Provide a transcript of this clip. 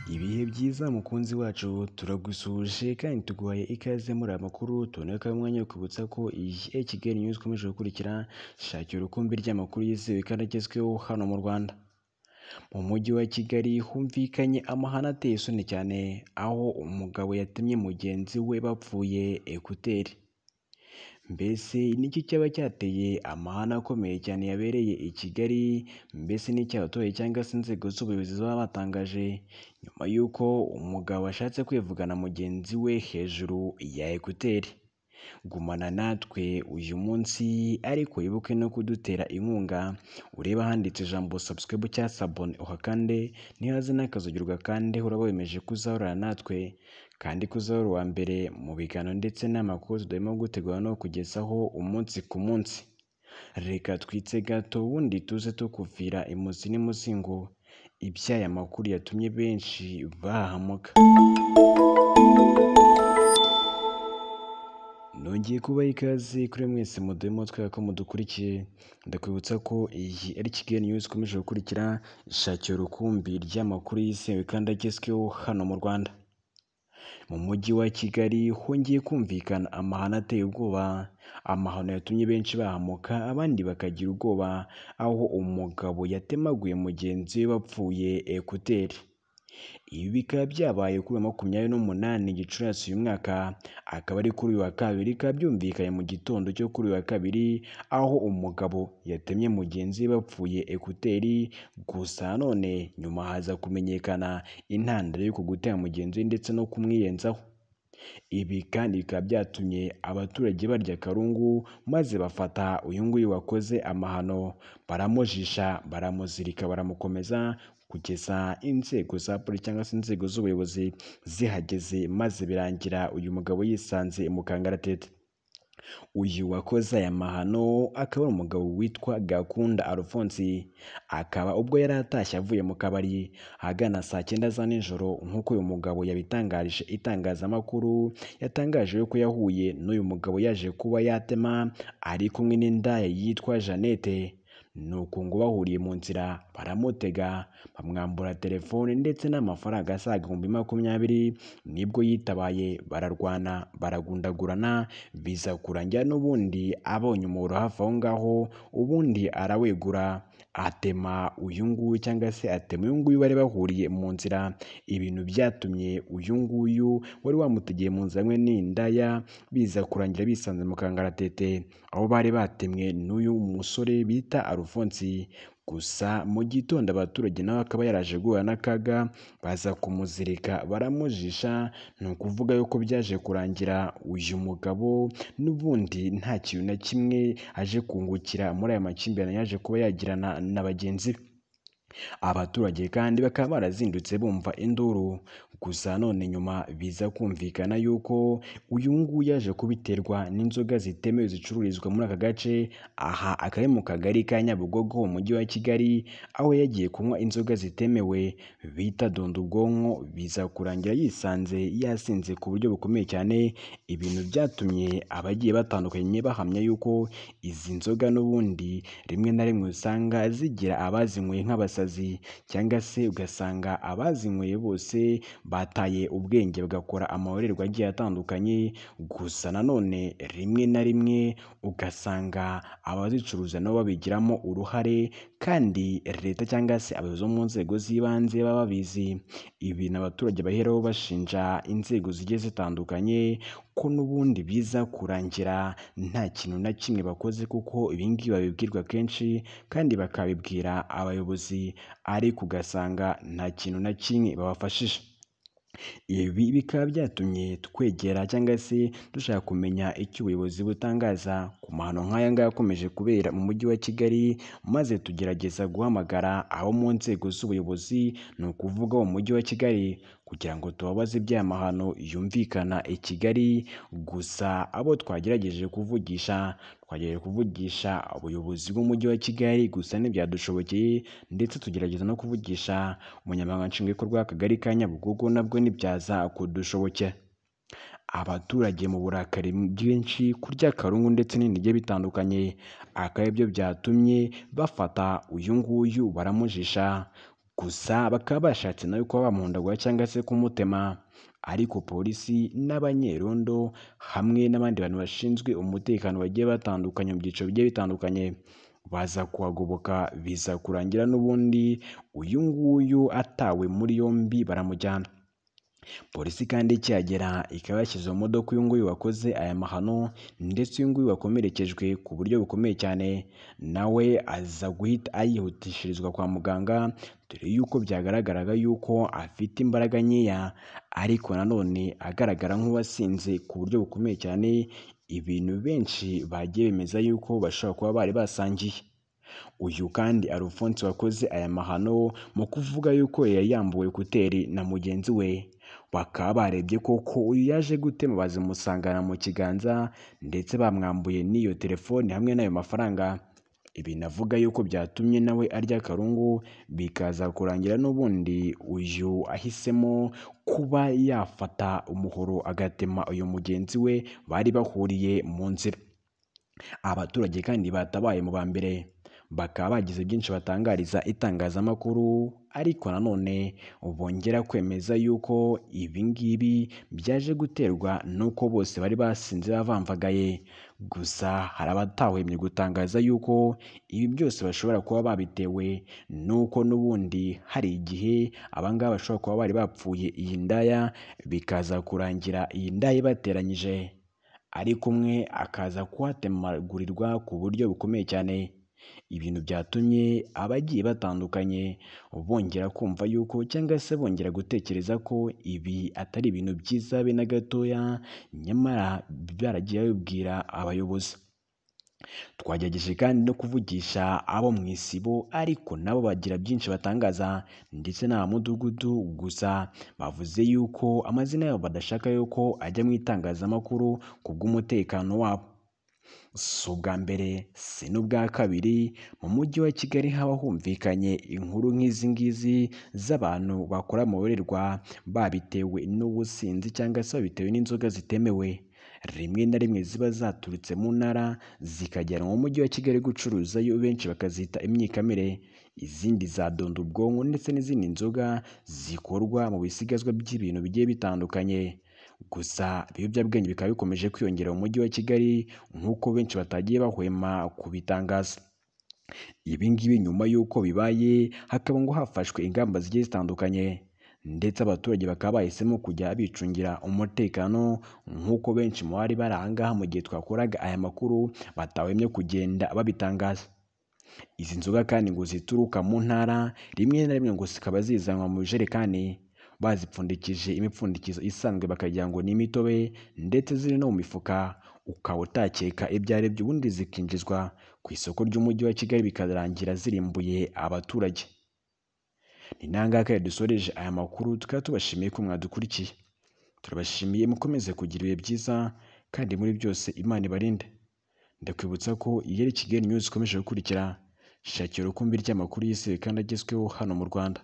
byiza mukunzi wacu turagusuhuje kandi tuguhaye ikaze muri aya makuru tuboneka umwanya wo kwibutsa ko iyi Kigali News ikomeje gukurikira shakira urukumbi ry'amakuru yizewe kandi agezweho hano mu Rwanda mu mujyi wa Kigali humvikanye amahane ateye isoni cyane aho umugabo yatemye mugenzi we bapfuye ekuteri mbese nicyo cyaba cyateye amahane akomeye cyane yabereye i Kigali mbese n'icy'abaturage cyangwa se inzego z'ubuyobozi baba batangaje nyuma y'uko umugabo ashatse kwivugana mugenzi we hejuru ya ekuteri gumana natwe uyu munsi ariko wibuke no kudutera inkunga ureba ahanditse ijambo subscribe cyangwa sabone uhakande ntihaze n'akazogirwa kandi uraba wemeje kuzahorana natwe kandi kuzahora uwa mbere mu biganiro ndetse n'amakuru tudahema gutegura no kugezaho umunsi ku munsi reka twitse gato ubundi tuze tukuvira imuzi n'imuzingo iby'aya makuru yatumye benshi bahahamuka Nongeye kubaha ikaze kuri mwese muduhemo twera ko mudukurikiye ndakwibutsa ko iyi ari Kigali News ikomeje gukurikira ishakira urukumbi ry'amakuru yizewe kandi agezweho hano mu Rwanda mu mujyi wa Kigali hongeye kumvikana amahano ateye ubwoba amahano yatumye benshi bahamuka abandi bakagira ubwoba aho umugabo yatemaguye mugenzi we bapfuye ekuteri ibi bikaba byabaye kuri uyu wa makumyabiri n'umunani gicurasi uyu mwaka akaba ari kuri uyu wa kabiri bikaba byumvikanye mu gitondo cyo kuri uyu wa kabiri aho umugabo yatemye mugenzi we bapfuye ekuteri gusa none nyuma haza kumenyekana intandaro y'uko gutera mugenzi we ndetse no kumwiyenzaho ibi kandi bikaba byatumye abaturage barya akarungu maze bafata uyu nguyu wakoze amahano baramujisha baramuzirika baramukomeza kugeza inzego za polisi cyangwa se inzego z'ubuyobozi zihageze maze birangira uyu mugabo yisanze mu kangaratete uyu wakoze aya mahano akaba ari umugabo witwa Gakunda Alphonse akaba ubwo yari atashye avuye mu kabari ahagana saa cyenda za nijoro nk'uko uyu mugabo yabitangarije itangazamakuru yatangaje yuko yahuye n'uyu mugabo yaje kuba yatema ari kumwe n'indaya yitwa Jeannette nuko ngo bahuriye mu nzira baramutega bamwambura telefone ndetse n'amafaranga asaga ibihumbi makumyabiri nibwo yitabaye bararwana baragundagurana biza kurangira n'ubundi abonye umuhoro hafi aho ngaho ubundi arawegura atema uyu nguyu cyangwa se atema uyu nguyu bari bahuriye mu nzira ibintu byatumye uyu nguyu wari wamutegeye mu nzira hamwe n'indaya biza kurangira bisanze mu kangaratete aho bari batemwe n'uyu musore bita arufonsi gusa mu gitondo abaturage nawe akaba yaraje guhura n'akaga baza kumuzirika baramujisha ni ukuvuga yuko byaje kurangira uyu mugabo n'ubundi nta kintu na kimwe aje kungukira muri aya makimbirane yaje kuba yagirana na bagenzi be abaturage kandi bakaba barazindutse bumva induru gusa none nyuma biza kumvikana yuko uyu nguyu yaje kubiterwa n'inzoga zitemewe zicururizwa muri aka gace aha akaba ari mu kagari ka nyabugogo mu mujyi wa kigali aho yagiye kunywa inzoga zitemewe bita donda ubwonko biza kurangira yisanze yasinze ku buryo bukomeye cyane ibintu byatumye abagiye batandukanye bahamya yuko izi nzoga n'ubundi rimwe na rimwe usanga zigira abazinyweye nk'abasazi cyangwa se ugasanga abazinyweye bose bataye ubwenge bagakora amahorerwa agiye atandukanye gusa nanone rimwe na rimwe ugasanga abazicuruza nabo babigiramo uruhare kandi leta cyangwa se abayobozi bo mu nzego z'ibanze baba babizi ibintu abaturage baheraho bashinja inzego zigiye zitandukanye ko n'ubundi biza kurangira nta kintu na kimwe bakoze kuko ibingibi babibwirwa kenshi kandi bakabibwira abayobozi ariko ugasanga nta kintu na kimwe babafashije ibi bikaba byatumye twegera cyangwa se dushaka kumenya icyo ubuyobozi butangaza ku mahano nk'aya ngaya akomeje kubera mu mujyi wa Kigali maze tugerageza guhamagara abo mu nzego z'ubuyobozi ni ukuvuga mu mujyi wa Kigali kugira ngo tubabaze iby'aya mahano yumvikana i Kigali gusa abo twagerageje kuvugisha twagerageje kuvugisha ubuyobozi bw'umujyi wa Kigali gusa ntibyadushobokeye ndetse tugerageza no kuvugisha umunyamabanga nshingwabikorwa w'akagari ka Nyabugogo nabwo ntibyaza kudushobokera abaturage mu burakari bwinshi kurya akarungu ndetse n'ibindi bigiye bitandukanye akaba byo byatumye bafata uyu nguyu baramujisha gusa bakaba bashatse nawe kuba bamuhondagura cyangwa se kumutema ariko polisi n'abanyerondo hamwe n'abandi bantu bashinzwe umutekano bagiye batandukanye mu byiciro bigiye bitandukanye baza kuhagoboka biza kurangira n'ubundi uyu nguyu atawe muri yombi baramujyana polisi kandi ikihagera ikaba yashyize mu modoka uyu nguyu wakoze aya mahano ndetse uyu nguyu wakomerekejwe ku buryo bukomeye cyane nawe aza guhita ayihutishirizwa kwa muganga dore yuko byagaragaraga yuko afite imbaraga nkeya ariko nanone agaragara nk'uwasinze ku buryo bukomeye cyane ibintu benshi bagiye bemeza yuko bashobora kuba bari basangiye uyu kandi arufonse wakoze aya mahano mu kuvuga yuko yari yambuwe kuteri na mugenzi we bakaba barebye koko uyu yaje gutema bazimusangana mu kiganza ndetse bamwambuye n'iyo telefone hamwe n'ayo mafaranga ibi navuga yuko byatumye nawe arya karungu bikaza kurangira n'ubundi uyu ahisemo kuba yafata umuhoro agatema uyu mugenzi we bari bahuriye mu nzira abaturage kandi batabaye mu ba mbere bakaba bagize byinshi batangariza itangazamakuru ariko nanone bongera kwemeza yuko ibi ngibi byaje guterwa n'uko bose bari basinze bavamvagaye gusa hari abatahwemye gutangaza yuko ibi byose bashobora kuba babitewe n'uko n'ubundi hari igihe abangaba bashobora kuba bari bapfuye iyi ndaya bikaza kurangira iyi ndaya ibateranyije ariko umwe akaza kuhatemagurirwa ku buryo bukomeye cyane ibintu byatumye abagiye batandukanye bongera kumva yuko cyangwa se bongera gutekereza ko ibi atari ibintu byiza be na gatoya nyamara baragiye babibwira abayobozi twagerageje kandi no kuvugisha abo mu isibo ariko nabo bagira byinshi batangaza ndetse n'abamudugudu gusa bavuze yuko amazina yabo badashaka yuko ajya mu itangazamakuru ku bw'umutekano wabo si ubwa mbere si n'ubwa kabiri mu mujyi wa kigali haba humvikanye inkuru nk'izi ngizi z'abantu bakora amuhererwa babitewe n'ubusinzi cyangwa se babitewe n'inzoga zitemewe rimwe na rimwe ziba zaturutse mu ntara zikagera mu mujyi wa kigali gucuruza yo benshi bakazita imyikamire izindi zadonda ubwonko ndetse n'izindi nzoga zikorwa mu bisigazwa by'ibintu bigiye bitandukanye gusa ibiyobyabwenge bikaba bikomeje kwiyongera mu mujyi wa kigali nk'uko benshi batagiye bahwema kubitangaza ibi ngibi nyuma y'uko bibaye hakaba ngo hafashwe ingamba zigiye zitandukanye ndetse abaturage bakaba bahisemo kujya bicungira umutekano nk'uko benshi mu bari bari aha ngaha mu gihe twakoraga aya makuru batahwemye kugenda babitangaza izi nzoga kandi ngo zituruka mu ntara rimwe na rimwe ngo zikaba zizanwa mu bijerekani bazipfundikije imipfundikizo isanzwe bakagira ngo ni imitobe ndetse ziri no mu mifuka ukaba utakeka ibyo ari byo ubundi zikinjizwa ku isoko ry'umujyi wa kigali bikarangira zirimbuye abaturage ni nangahe dusoreje aya makuru tukaba tubashimiye ko mwadukurikiye turabashimiye mukomeze kugira ibihe byiza kandi muri byose imana ibarinde ndakwibutsa ko iyo ari kigali news ikomeje gukurikira shakira urukumbi ry'amakuru y'isi kandi agezweho hano mu rwanda